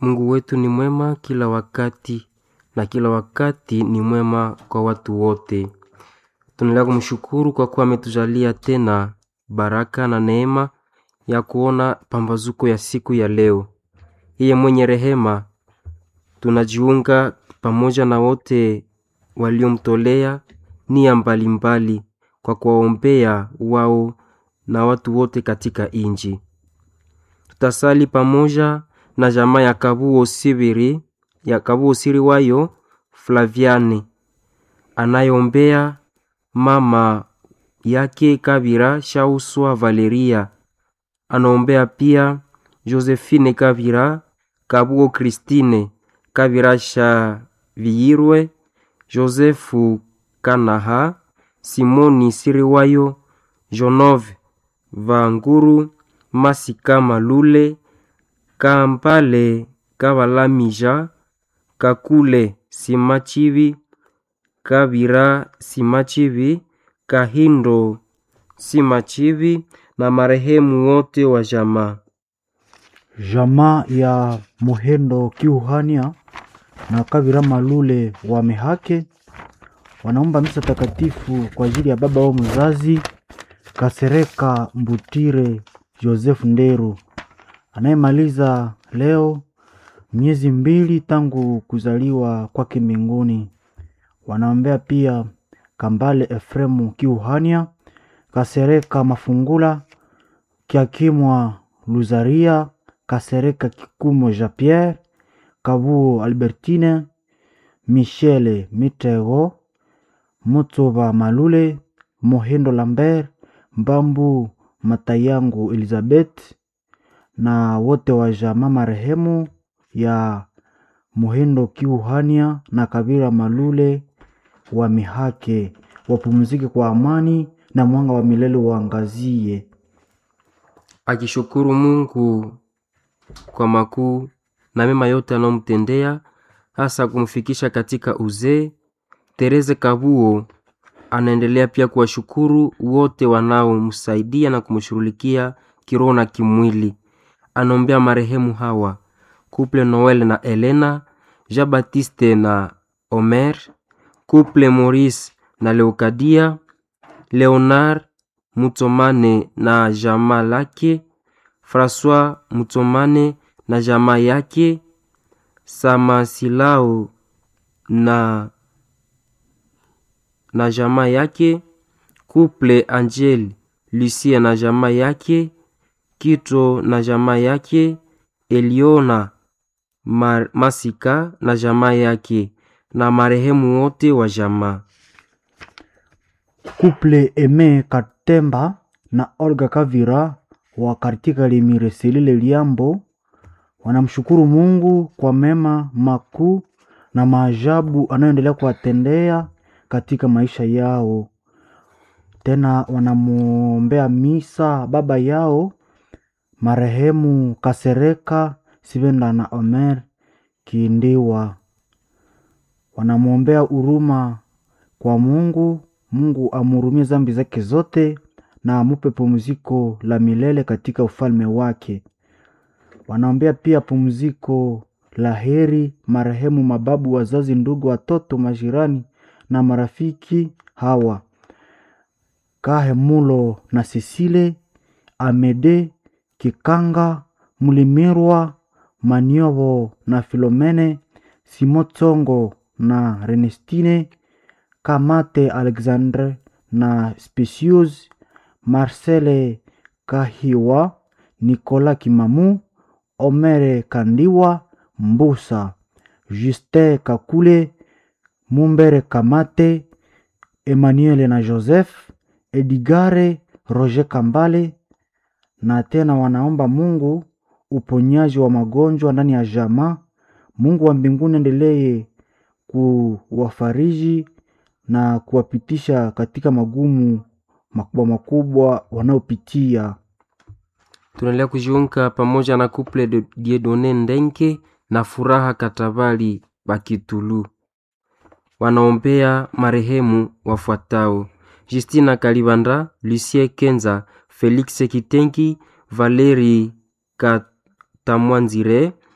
Mungu wetu ni mwema kila wakati na kila wakati ni mwema kwa watu wote. Tunaendelea kumshukuru kwa kuwa ametujalia tena baraka na neema ya kuona pambazuko ya siku ya leo. Yeye mwenye rehema, tunajiunga pamoja na wote waliomtolea nia mbalimbali kwa kuwaombea wao na watu wote katika inji. Tutasali pamoja na jamaa ya Kabuo Sibiri ya Kabuo Siri wayo Flaviane anayeombea mama yake Kabira Shauswa Valeria, anaombea pia Josephine Kabira, Kabuo Christine Kabira Shaviyirwe, Josefu Kanaha, Simoni Siriwayo, Jonove Vanguru, Masika Malule, Kampale Kabalamija, Kakule Simachivi, Kabira Simachivi, Kahindo Simachivi na marehemu wote wa jamaa. Jamaa ya Muhendo Kiuhania na Kavira Malule wa Mehake wanaomba misa takatifu kwa ajili ya baba wao mzazi Kasereka Mbutire Joseph Nderu anayemaliza leo miezi mbili tangu kuzaliwa kwake mbinguni. Wanaombea pia Kambale Efremu Kiuhania, Kasereka Mafungula, Kiakimwa Luzaria, Kasereka Kikumo Jean Pierre, Kabuo Albertine, Michele Mitego, Mutsoba Malule, Mohendo Lambert, Mbambu Matayangu Elizabeth na wote wa jamaa marehemu ya Muhindo Kiuhania na Kabira Malule wa Mihake wapumzike kwa amani na mwanga wa milele uangazie. akishukuru Mungu kwa makuu na mema yote anayomtendea hasa kumfikisha katika uzee. Tereze Kabuo anaendelea pia kuwashukuru wote wanaomsaidia na kumshughulikia kiroho na kimwili. Anaombea marehemu hawa Couple Noel na Elena, Jean Baptiste na Omer, Couple Maurice na Leokadia, Leonard Mutomane na jamaa lake, Francois Mutomane na jamaa yake, Samasilao na na jamaa yake, Couple Angel Lucia na jamaa yake, Kito na jamaa yake, Eliona Mar Masika na jamaa yake na marehemu wote wa jamaa. Couple Eme Katemba na Olga Kavira wa katika Limireselile Liambo wanamshukuru Mungu kwa mema makuu na maajabu anayoendelea kuwatendea katika maisha yao. Tena wanamwombea misa baba yao marehemu Kasereka Sivenda na Omer Kiindiwa. Wanamwombea huruma kwa Mungu, Mungu amhurumie zambi zake zote na amupe pumziko la milele katika ufalme wake. Wanaombea pia pumziko la heri marehemu mababu, wazazi, ndugu, watoto, majirani na marafiki hawa Kahemulo na Sisile Amede Kikanga Mulimirwa Maniovo na Filomene Simotsongo na Renestine Kamate Alexandre na Specius Marcele Kahiwa Nicolas Kimamu Omere Kandiwa Mbusa Justin Kakule Mumbere Kamate Emmanuel na Joseph Edigare Roger Kambale na tena wanaomba Mungu uponyaji wa magonjwa ndani ya jamaa. Mungu wa mbinguni endelee kuwafariji na kuwapitisha katika magumu makubwa makubwa wanaopitia. Tunaendelea kujiunga pamoja na Couple de Diedone Ndenke na Furaha Katabali Bakitulu. Wanaombea marehemu wafuatao: Justina Kalibanda, Lucie Kenza, Felix Kitengi, Valeri Katamwanzire,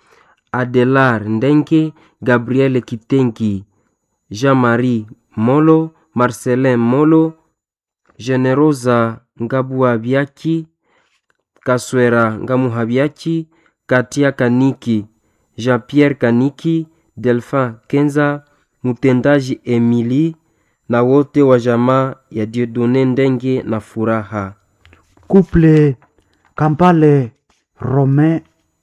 Adelar Ndenge, Gabriel Kitengi, Jean-Marie Molo, Marcelin Molo, Generosa Ngabuabyaki, Kaswera Ngamuhabyaki, Katia Kaniki, Jean-Pierre Kaniki, Delphin Kenza, mtendaji Emily na wote wa jamaa ya Dieudonne Ndenge na Furaha. Couple Kampale Rome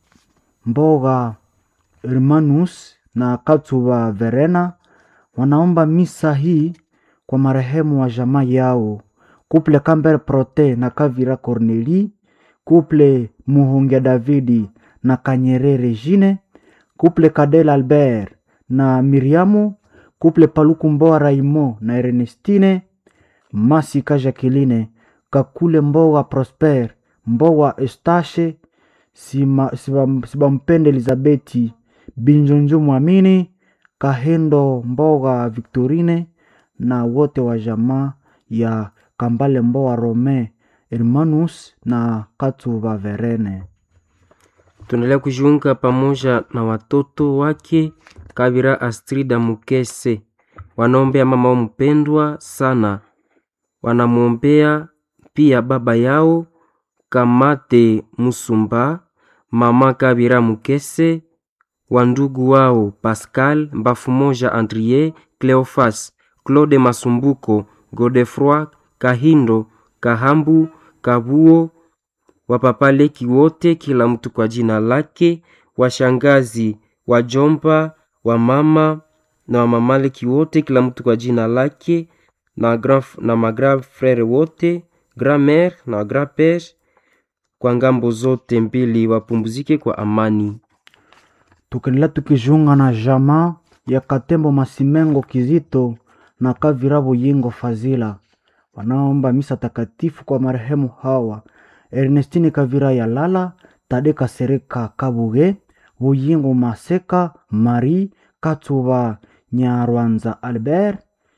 Mboga Hermanus na Katsuba Verena wanaomba misa hii kwa marehemu wa jamaa yao. Couple Campbell Prote na Kavira Corneli, Couple Muhongia Davidi na Kanyere Regine, Couple Kadel Albert na Miriamu, Couple Paluku Mboa Raimo na Ernestine, Masika Jacqueline, Kakule Mboa Prosper, Mboa Eustache, Sima- Siba- Sibampende Elizabeti, Binjonjo Mwamini, Kahendo Mboga Victorine na wote wa jamaa ya Kambale Mboa Rome Hermanus na Katuba Verene. Tunaendelea kujiunga pamoja na watoto wake Kabira Astrida Mukese, wanaombea mama wao mpendwa sana, wanamwombea pia baba yao Kamate Musumba, mama Kabira Mukese, wandugu wao Pascal Mbafumoja, Andrie Cleofas, Claude Masumbuko, Godefroi Kahindo, Kahambu, Kabuo, wapapaleki wote, kila mtu kwa jina lake, washangazi, wajomba, wamama na wamamaleki wote, kila mtu kwa jina lake, na, grand, na magrand frere wote, grand mère na grand père kwa ngambo zote mbili, wapumzike kwa amani. tukiendelea tukijiunga na jamaa ya Katembo Masimengo Kizito na Kavira Buyingo Fazila wanaomba misa takatifu kwa marehemu hawa Ernestine Kavira ya Lala, Tade Kasereka Kabuge, Buyingo Maseka, Marie Katuba Nyarwanza Albert,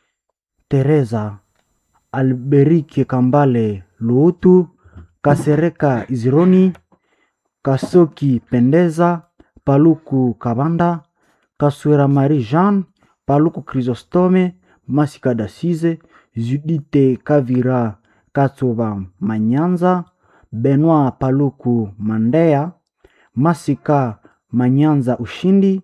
Teresa Alberike Kambale Luutu, Kasereka Izironi, Kasoki Pendeza, Paluku Kabanda, Kaswera Marie Jean, Paluku Chrysostome, Masika Dasize, Judite Kavira Katsuba Manyanza, Benoit Paluku Mandea, Masika Manyanza Ushindi,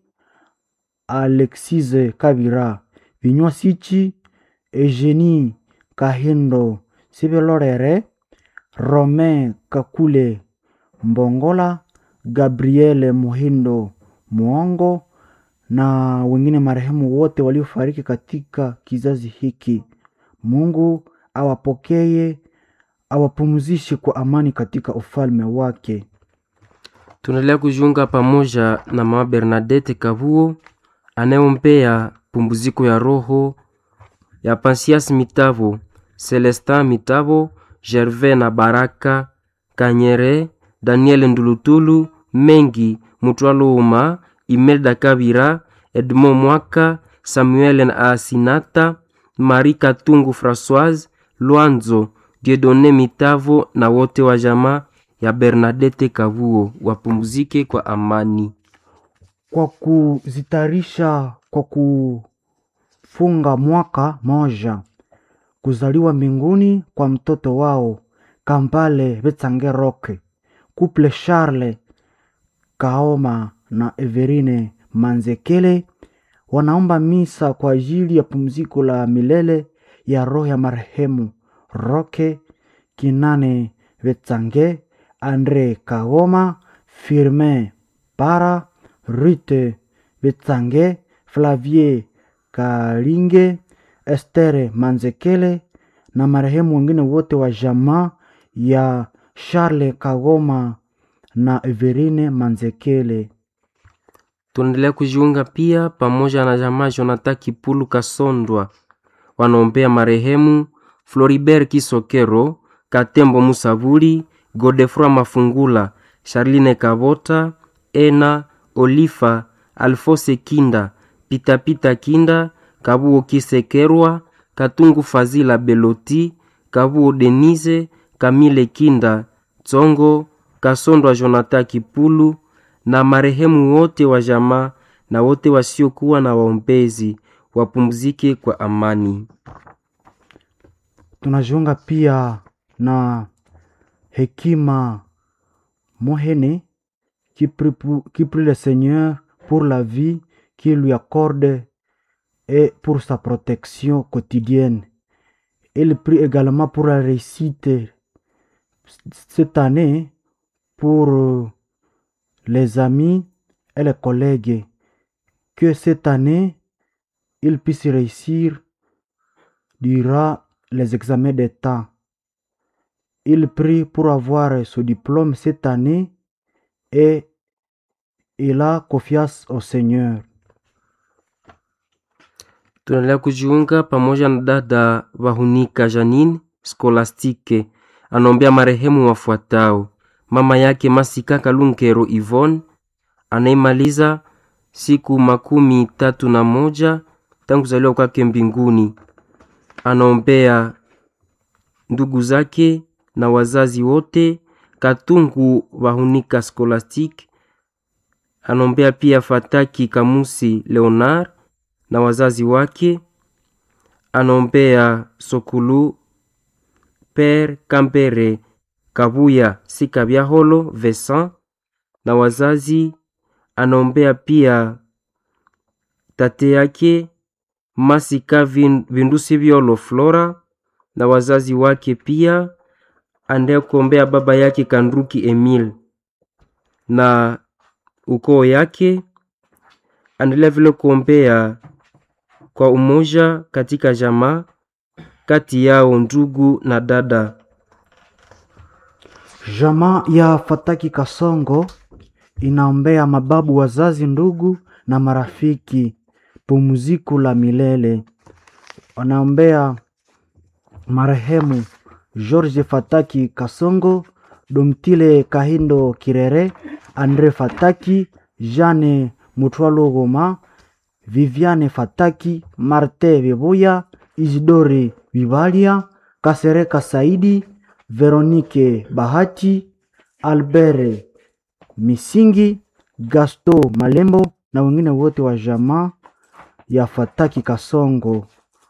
Alexise Kavira Vinywa Sichi, Eugenie Kahindo Sibelorere, Romain Kakule Mbongola, Gabriele Muhindo Mwongo na wengine marehemu wote waliofariki katika kizazi hiki. Mungu awapokee, awapumzishe kwa amani katika ufalme wake. Tunaendelea kujiunga pamoja na mama Bernadette Kavuo anayeombea pumziko ya roho ya Pansias Mitavo, Celestin Mitavo, Gervais na Baraka Kanyere, Daniel Ndulutulu, Mengi Mutwaluma, Imelda Kabira, Edmond Mwaka, Samuel na Asinata, Marie Katungu Françoise, Lwanzo Dieudonne Mitavo na wote wa jamaa ya Bernadette Kavuo wapumzike kwa amani. kwa kuzitarisha kwa kufunga mwaka moja kuzaliwa mbinguni kwa mtoto wao Kambale Betsange Roke, Couple Charles Kaoma na Everine Manzekele wanaomba misa kwa ajili ya pumziko la milele ya roho ya marehemu Roke Kinane Betsange, Andre Kagoma, Firmin Para, Rute Betsange, Flavie Kalinge, Estere Manzekele na marehemu wengine wote wa jamaa ya Charles Kagoma na Everine Manzekele. Tunaendelea kujiunga pia pamoja na jamaa Jonathan Kipulu Kasondwa, wanaombea marehemu Floribert Kisokero, Katembo Musavuli, Godefroy Mafungula, Charline Kabota, Ena Olifa, Alfose Kinda, Pitapita Kinda, Kabuo Kisekerwa, Katungu Fazila Beloti, Kabuo Denise, Kamile Kinda, Tsongo, Kasondwa Jonathan Kipulu na marehemu wote wa jamaa na wote wasiokuwa na waombezi wapumzike kwa amani. Tunajiunga pia na Hekima Mohene qui prie, pour- qui prie le Seigneur pour la vie qu'il lui accorde et pour sa protection quotidienne. Il prie également pour la réussite cette année pour euh, les amis et les collègues. Que cette année, il puisse réussir durant les examens d'État. Il prie pour avoir ce diplôme cette année et il a confiance au Seigneur. Tunaendelea kujiunga pamoja na dada Vahunika Janine Skolastike, anaombea marehemu wafuatao: mama yake Masika Kalunkero Yvonne anaimaliza siku makumi tatu na moja tangu kuzaliwa kwake mbinguni. Anaombea ndugu zake na wazazi wote Katungu Vahunika Scholastic. Anaombea pia Fataki Kamusi Leonard na wazazi wake. Anaombea Sokulu Per Kambere Kabuya Sikabyaholo Vincent na wazazi. Anaombea pia tate yake Masika Vin- Vindusi Vyolo Flora na wazazi wake pia. Anaendelea kuombea baba yake Kanduki Emil na ukoo yake. Anaendelea vile kuombea kwa umoja katika jamaa kati yao ndugu na dada. Jamaa ya Fataki Kasongo inaombea mababu, wazazi, ndugu na marafiki pumziko la milele. Wanaombea marehemu George Fataki Kasongo, Domtile Kahindo Kirere, Andre Fataki, Jeanne Mutwalo Goma, Viviane Fataki, Marte Vibuya, Isidore Vivalia, Kasereka Saidi, Veronique Bahati, Albert Misingi, Gasto Malembo na wengine wote wa jamaa ya Fataki Kasongo.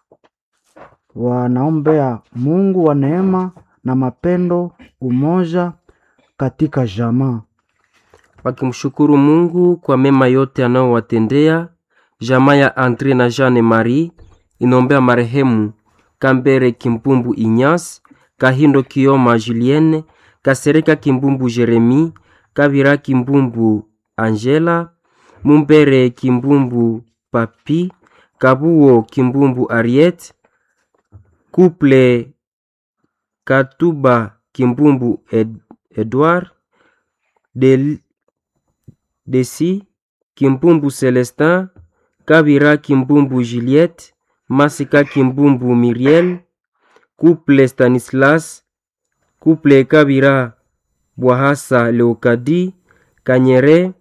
Wanaombea Mungu wa neema na mapendo, umoja katika jamaa. wakimshukuru Mungu kwa mema yote anayowatendea. Jamaa ya Andre na Jeanne Marie inaombea marehemu Kambere Kimbumbu Inyas, Kahindo Kioma Julienne, Kasereka Kimbumbu Jeremi, Kabira Kimbumbu Angela, Mumbere Kimbumbu Papi, Kabuo Kimbumbu Ariete, Couple Katuba Kimbumbu Ed Edward, Del Desi Kimbumbu Celestin, Kabira Kimbumbu Juliette, Masika Kimbumbu Miriel, Couple Stanislas, Couple Kabira Bwahasa Leokadi, Kanyere,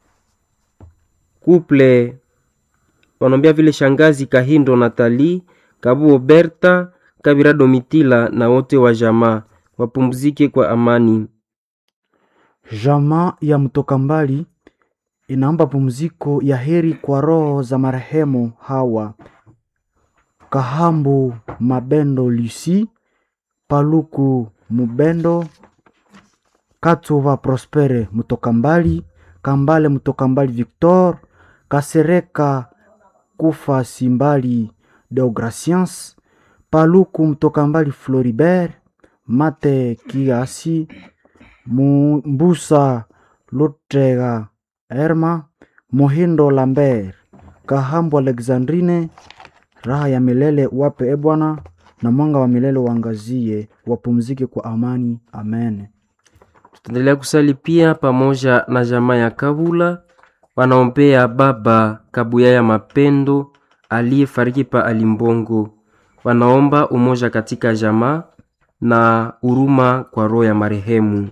Couple wanaombea vile shangazi Kahindo Natali, Kabuo Berta, Kabira Domitila na wote wa jamaa wapumzike kwa amani. Jamaa ya mtoka mbali inaomba pumziko ya heri kwa roho za marehemu hawa: Kahambu Mabendo Lucy, Paluku Mubendo, Katuva Prospere mtoka mbali, Kambale mtoka mbali Victor, Kasereka Kufa Simbali Deograciens, Paluku mtoka mbali Floribert, Mate Kiasi, Mu- Mbusa Lutega Erma, Mohindo Lambert, Kahambu Alexandrine, raha ya milele wape e Bwana, na mwanga wa milele uangazie, wapumzike kwa amani. Amen. Tutaendelea kusali pia pamoja na jamaa ya Kabula, wanaombea baba Kabuya ya Mapendo aliyefariki pa Alimbongo. Wanaomba umoja katika jamaa na huruma kwa roho ya marehemu.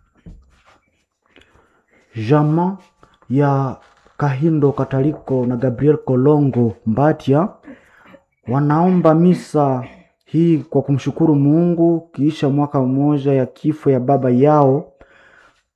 Jamaa ya Kahindo Kataliko na Gabriel Kolongo Mbatia wanaomba misa hii kwa kumshukuru Mungu kiisha mwaka mmoja ya kifo ya baba yao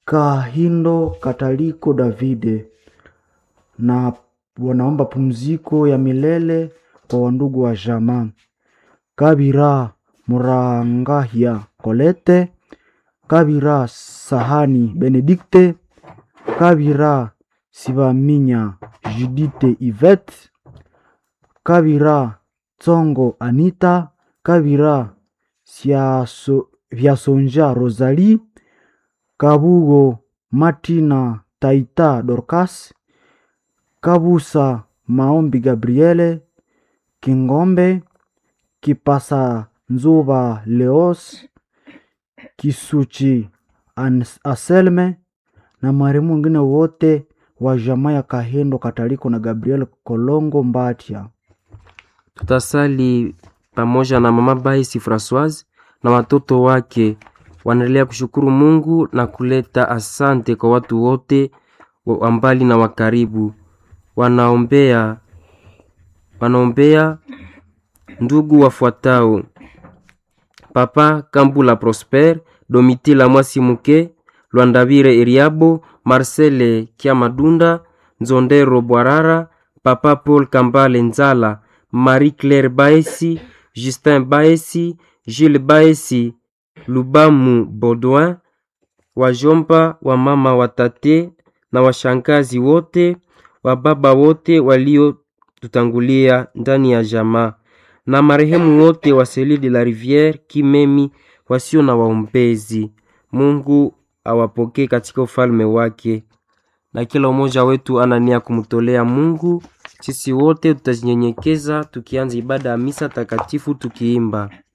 Kahindo Kataliko Davide na wanaomba pumziko ya milele kwa wandugu wa jamaa Kabira Murangahia Kolete, Kabira Sahani Benedikte, Kabira Sibaminya Judite Yvette, Kabira Tsongo Anita, Kabira Siaso- Vyasonja Rosalie, Kabugo Martina Taita Dorcas, Kabusa Maombi Gabriele, Kingombe, Kipasa Nzuba Leos, Kisuchi Ans- Anselme na marehemu wengine wote wa jamaa ya Kahendo Kataliko na Gabriel Kolongo Mbatia. Tutasali pamoja na mama Baisi Francoise na watoto wake. Wanaendelea kushukuru Mungu na kuleta asante kwa watu wote wa wa mbali na wa karibu. Wanaombea wanaombea ndugu wafuatao: Papa Kambula Prosper, Domitila Mwasimuke, Lwandavire Eriabo, Marcele Kiamadunda, Nzondero Bwarara, Papa Paul Kambale Nzala, Marie Claire Baesi, Justin Baesi, Gilles Baesi, Lubamu Baudouin, wajomba wa mama watate na washangazi wote wa baba wote waliotutangulia ndani ya jamaa na marehemu wote wa Seli de la Riviere Kimemi wasio na waombezi. Mungu awapokee katika ufalme wake, na kila mmoja wetu ana nia kumtolea Mungu. Sisi wote tutajinyenyekeza tukianza ibada ya misa takatifu tukiimba